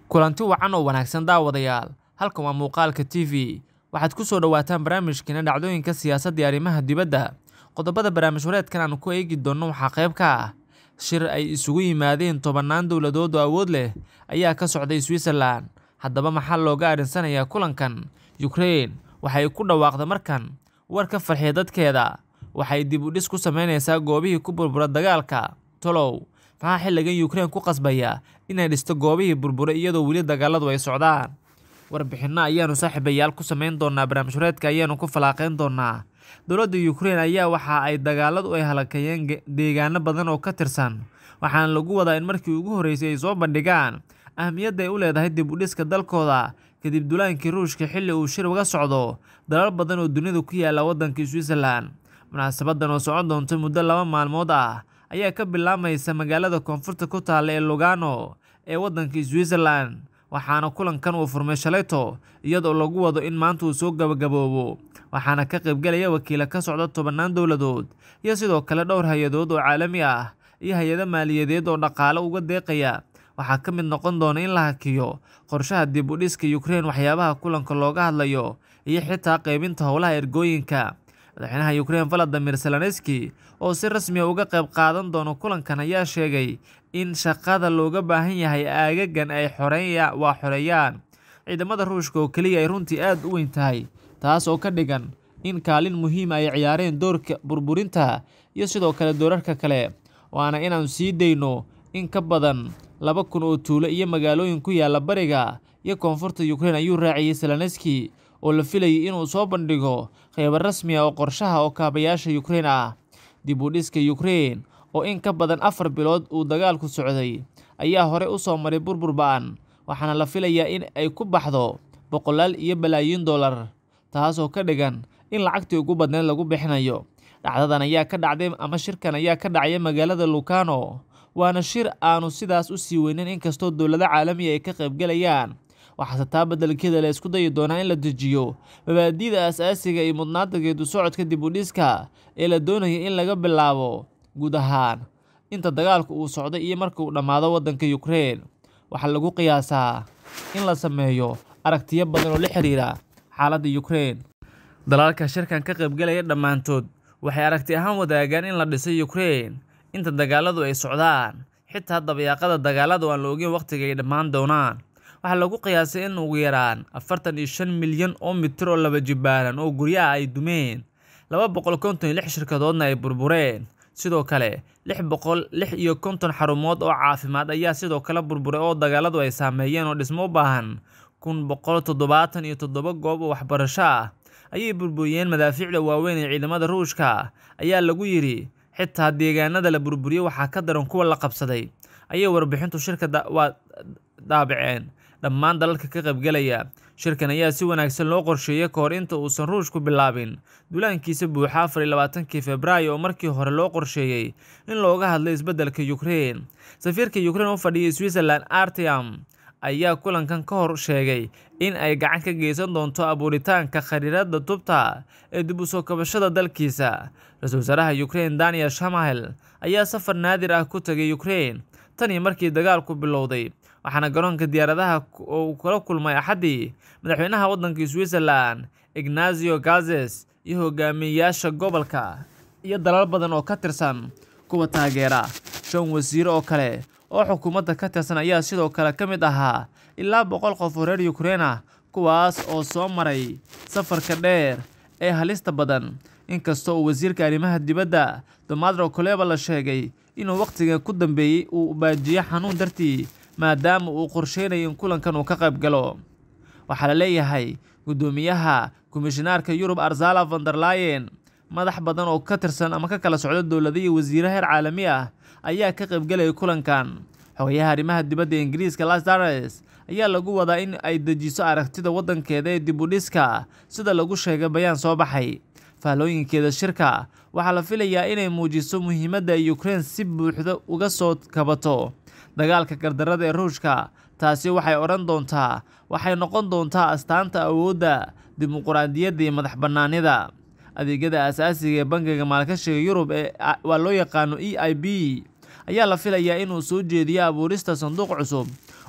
kulanti wacan oo wanaagsan daawadayaal halkan waa muuqaalka t v waxaad ku soo dhowaataan barnaamijkeena dhacdooyinka siyaasadda iyo arrimaha dibadda qodobada barnaamij wareedkan aanu ku eegi doonno waxaa qayb ka ah shir ay isugu yimaadeen tobannaan dowladood oo awood leh ayaa ka socday switzerland haddaba maxaa looga arinsanayaa kulankan ukrain waxay ku dhawaaqda markan war ka farxiya dadkeeda waxay dib u dhis ku sameynaysaa goobihii ku burbura dagaalka tolow maxaa xilligan ukrain ku qasbaya inay dhisto goobihii burburay iyadoo weli dagaaladu ay socdaan warbixinno ayaanu saaxiibayaal ku sameyn doonaa barnaamij wareedka ayaanu ku falaaqeyn doonaa dowladda ukrain ayaa waxa ay dagaaladu ay halakayeen deegaano badan oo ka tirsan waxaana lagu wadaa in markii ugu horreysay ay soo bandhigaan ahmiyadda ay u leedahay dib u dhiska dalkooda kadib dulaankii ruushka xilli uu shir uga socdo dalal badan oo dunida ku yaala waddankii switzerland munaasabadan oo socon doonta muddo laba maalmood ah ayaa ka bilaamaysa magaalada koonfurta ku taalla ee lugano ee waddankii switzerland waxaana kulankan uu furmay shalayto iyadoo lagu wado in maanta uu soo gabagaboobo waxaana ka qaybgelaya wakiila ka socda tobannaan dowladood iyo sidoo kale dhowr hay-adood oo caalami ah iyo hay-ado maaliyadeed oo dhaqaale uga deeqaya waxaa ka mid noqon doona in la hakiyo qorshaha dib u dhiska ukrain waxyaabaha kulanka looga hadlayo iyo xitaa qaybinta howlaha ergooyinka madaxweynaha ukrain valadimir zelenski oo si rasmiya uga qayb qaadan doono kulankan ayaa sheegay in shaqada looga baahan yahay aagagan ay xoreeya waa xoreeyaan ciidamada ruushka oo keliya ay runtii aad u weyn tahay taas oo ka dhigan in kaalin muhiima ay ciyaareen doorka burburinta iyo sidoo kale doorarka kale waana inaan sii dayno in ka badan laba kun oo tuulo iyo magaalooyin ku yaala bariga iyo koonfurta ukrain ayuu raaciyey zelenski oo la filayay inuu soo bandhigo qeybo rasmi ah oo qorshaha oo kaabayaasha ukrain ah dib u dhiska ukrain oo in ka badan afar bilood uu dagaalku socday ayaa hore u soo maray burbur ba-an waxaana la filayaa in ay ku baxdo boqolaal iyo balaayiin dollar taasoo ka dhigan in lacagtii ugu badneed lagu bixinayo dhacdadan ayaa ka dhacday ama shirkan ayaa ka dhacaya magaalada lucano waana shir aanu sidaas u sii weynin inkastoo dowlado caalamiya ay ka qaybgelayaan waxaase taa beddelkeeda la isku dayi doonaa in la dejiyo mabaadi'da asaasiga iyo mudnaanta geedu socodka dib u dhiska ee la doonaya in laga bilaabo guud ahaan inta dagaalku uu socday iyo marka uu dhammaado waddanka ukrain waxaa lagu qiyaasaa in la sameeyo aragtiyo badan oo la xiriira xaaladda ukrain dalalka shirkan ka qaybgelaya dhammaantood waxay aragti ahaan wadaagaan in la dhisay ukrain inta dagaaladu ay socdaan xitaa dabayaaqada dagaaladu aan la ogeyn wakhtiga ay dhammaan doonaan waxaa lagu qiyaasay in ugu yaraan afartan iyo shan milyan oo mitir oo laba jibaaran oo guryaha ay dumeen laba boqol konton iyo lix shirkadoodna ay burbureen sidoo kale lix boqol lix iyo konton xarumood oo caafimaad ayaa sidoo kale burburay oo dagaaladu ay saameeyeen oo dhismo u baahan kun boqol toddobaatan iyo toddoba goob oo waxbarasho ah ayay burburiyeen madaafiicda waaweyn ee ciidamada ruushka ayaa lagu yidhi xitaa deegaanada la burburiyey waxaa ka daran kuwa la qabsaday ayay warbixintu shirka waa daabaceen dhammaan dalalka ka qaybgelaya shirkan ayaa si wanaagsan loo qorsheeyey ka hor inta uusan ruushku bilaabin dulaankiisa buuxa afar iyo labaatankii februaayo oo markii hore loo qorsheeyey in looga hadlay isbeddelka ukrain safiirka ukrain u fadhiyay switzerland artiam ayaa kulankan ka hor sheegay in ay gacan ka geysan doonto abuuritaanka khariirada tubta ee dib u soo kabashada dalkiisa ra-iisul wasaaraha ukrain daniel shamahel ayaa safar naadir ah ku tagay ukrain tan iyo markii dagaalku bilowday waxaana garoonka diyaaradaha uu kula kulmay axaddii madaxweynaha waddankii switzerland ignazio gazes iyo hogaamiyeyaasha gobolka iyo dalal badan oo ka tirsan kuwa taageera shan wasiiro oo kale oo xukuumadda ka tirsan ayaa sidoo kale ka mid ahaa ilaa boqol qof oo reer ukrain ah kuwaas oo soo maray safarka dheer ee halista badan inkastoo uu wasiirka arrimaha dibadda domadro koleba la sheegay inuu wakhtiga ku dambeeyey uu baajiyo xanuun dartii maadaama uu qorsheynayo in kulankan uu ka qayb galo waxaa la leeyahay guddoomiyaha komishinaarka yurub arzala vanderlayen madax badan oo ka tirsan ama ka kala socda dowlada iyo wasiiro heer caalami ah ayaa ka qaybgelaya kulankan xogayaha arrimaha dibadda ingiriiska lasdares ayaa lagu wadaa in ay dejiso aragtida waddankeeda ee dib u dhiska sida lagu sheegay bayaan soo baxay faallooyinkeeda shirka waxaa la filayaa inay muujiso muhiimadda ay ukrain si buuxda uga soo kabato dagaalka gardarada ee ruushka taasi waxay odhan doontaa waxay noqon doontaa astaanta awoodda dimuquraadiyadda iyo madax bannaanida adeegyada aasaasiga ee bangiga maalgashiga yurub ee waa loo yaqaano e i b ayaa la filayaa inuu soo jeediyo abuurista sanduuq cusub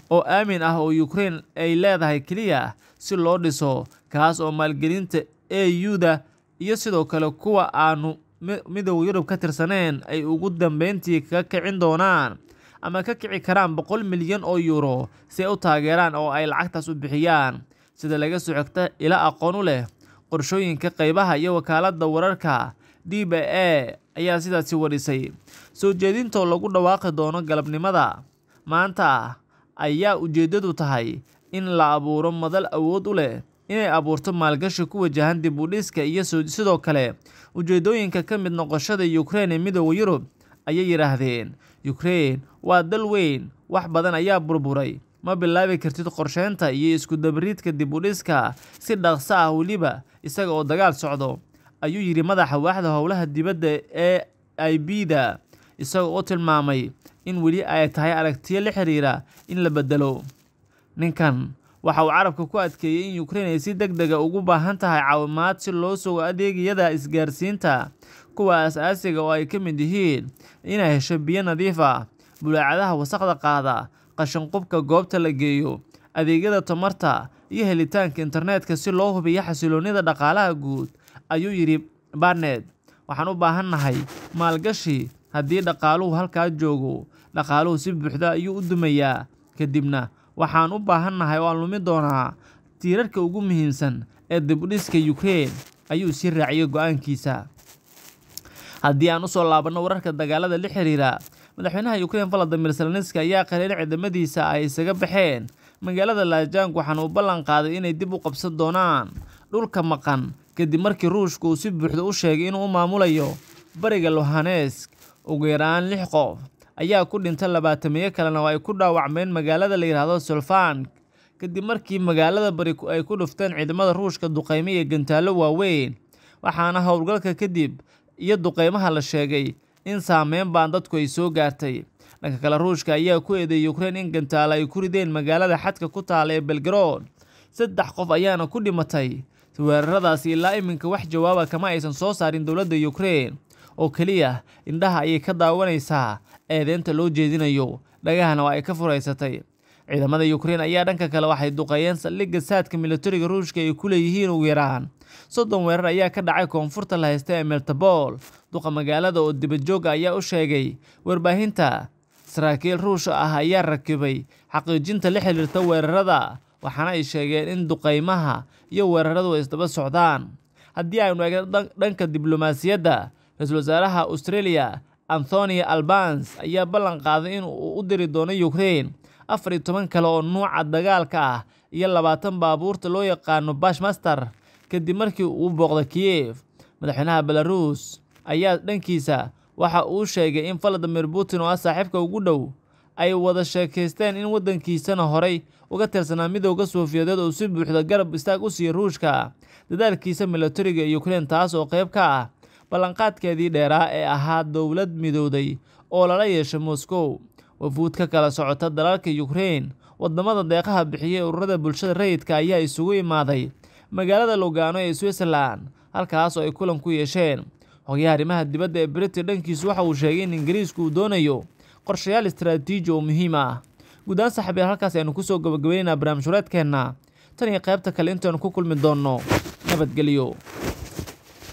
oo aamin ah oo ukraine ay leedahay keliya si loo dhiso kaas oo maalgelinta a u-da iyo sidoo kale kuwa aanu midooda yurub ka tirsaneen ay ugu dambeyntii ka kicin doonaan ama ka kici karaan boqol milyan oo yuuro si ay u taageeraan oo ay lacagtaas u bixiyaan sida laga soo xigta ila aqoon u leh qorshooyinka qeybaha iyo wakaaladda wararka d b a ayaa sidaasi warisay soo jeedintoo lagu dhawaaqi doono galabnimada maanta ayaa ujeeddadu tahay in la abuuro madal awood u leh inay abuurto maalgashi ku wajahan dib u dhiska iyo sidoo kale ujeedooyinka ka mid noqoshada ukraine ee midooda yurub ayay yidhaahdeen ukraine waa dal weyn wax badan ayaa burburay ma bilaabi kartid qorsheynta iyo iskudabariidka dib u dhiska si dhaqso ah weliba isaga oo dagaal socdo ayuu yidhi madaxa waaxda howlaha dibadda ee i b da isaga oo tilmaamay in weli ay tahay aragtiyo la xiriira in la bedelo ninkan waxa uu carabka ku adkeeyey in ukraine ay si deg dega ugu baahan tahay caawimaad si loo sugo adeegyada isgaarsiinta kuwa as-aasiga oo ay ka mid yihiin inay hesho biyo nadiif ah bulaacadaha wasaqda qaada qashinqubka goobta la geeyo adeegyada tamarta iyo helitaanka internetka si loo hubiyo xasiloonida dhaqaalaha guud ayuu yidhi barnet waxaan u baahannahay maalgashi haddii dhaqaaluhu halkaa joogo dhaqaaluhu si buuxda ayuu u dumayaa kadibna waxaan u baahannahay oo aan lumi doonaa tiirarka ugu muhiimsan ee dibudhiska ukraine ayuu sii raaciyay go-aankiisa haddii aan usoo laabanno wararka dagaalada la xiriira madaxweynaha ukraine valadimir zelenski ayaa qaleyn ciidamadiisa ay isaga baxeen magaalada laajang waxaana uu ballan qaaday inay dib u qabsan doonaan dhulka maqan kadib markii ruushka uu si buuxda u sheegay inuu u maamulayo bariga lohanesk ugu yaraan lix qof ayaa ku dhintay labaatameeyo kalena oo ay ku dhaawacmeen magaalada la yidhaahdo solfank kadib markii magaalada bari ay ku dhufteen ciidamada ruushka duqeymo iyo gantaallo waaweyn waxaana howlgalka kadib iyo duqeymaha la sheegay in saameyn baan dadku ay soo gaartay dhanka kale ruushka ayaa ku eedeeyay ukraine in gantaalo ay ku rideen magaalada xadka ku taala ee belgarod saddex qof ayaana ku dhimatay weeraradaasi ilaa iminka wax jawaaba kama aysan soo saarin dowladda ukraine oo keliya indhaha ayay ka daawanaysaa eedeynta loo jeedinayo dhagahana waa ay ka furaysatay ciidamada ukraine ayaa dhanka kale waxay duqeeyeen saldhigga saadka militariga ruushka ay ku leeyihiin ugu yaraan soddon weerar ayaa ka dhacay koonfurta la haysta ee meltabol duqa magaalada oo dibadjooga ayaa u sheegay warbaahinta saraakiil ruush ah ayaa rakibay xaqiijinta la xiriirta weerarada waxaana ay sheegeen in duqeymaha iyo weeraradu ay isdaba socdaan haddii aynu eegno dhanka diblomaasiyadda ra-iisul wasaaraha australia anthony albans ayaa ballan qaaday in uu u diri doono ukraine afar iyo toban kale oo nuuca dagaalka ah iyo labaatan baabuurta loo yaqaano bashmaster kadib markii uu booqda kiev madaxweynaha belarus ayaa dhankiisa waxa uu sheegay in valadimir putin oo ah saaxiibka ugu dhow ay wada sheekaysteen in waddankiisana horay uga tirsanaa midooda sofiyadeed oo si buuxda garab istaag u siiya ruushka dadaalkiisa militariga ee ukraine taas oo qayb ka ah ballanqaadkeedii dheeraa ee ahaa dowlad midowday oo lala yeeshay moscow wafuud ka kala socota dalalka ukraine wadamada deeqaha bixiyay ururada bulshada rayidka ayaa isugu imaaday magaalada lugano ee switzerland halkaas oo ay kulan ku yeesheen xogayaha arrimaha dibadda ee britain dhankiisu waxa uu sheegay in ingiriisku uu doonayo qorshayaal istaraatiiji oo muhiim ah guud ahaan saxabiyaal halkaas aynu kusoo gabagabaynaynaa barnaamij wareedkeenna tan iyo qaybta kale intaanu ku kulmi doonno nabadgelyo